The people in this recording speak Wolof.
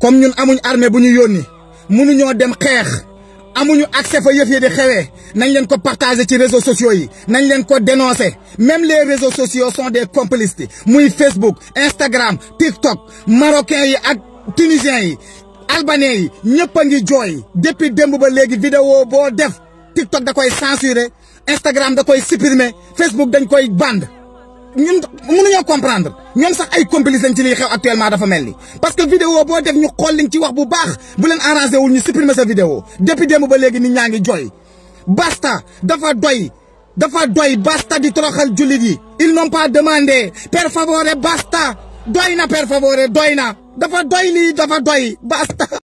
comme ñun amuñ armée bu ñu yónni mënuñoo dem xeex amuñu accès fa yëf yi di xewee nañ leen ko partager ci réseaux sociaux yi nañ leen ko dénoncer même les réseaux sociaux sont des complices muy Facebook Instagram TikTok marocains yi ak tunisiens yi albanais yi ñëpp a ngi jooy depuis démb ba léegi vidéo boo def TikTok da koy censurer Instagram da koy supprimer Facebook dañ koy band ñun mënuñoo comprendre ñoom sax ay complices lañ ci liy xew actuellement dafa mel ni parce que vidéo boo def ñu xool liñ ci wax bu baax bu leen arrangé wul ñu supprimer sa vidéo depuis démb ba léegi nit ñaa ngi jooy basta dafa doy dafa doy basta di toroxal jullit yi ils n'ont pas demandé per favore basta doy na per favore doy na dafa doy lii dafa doy basta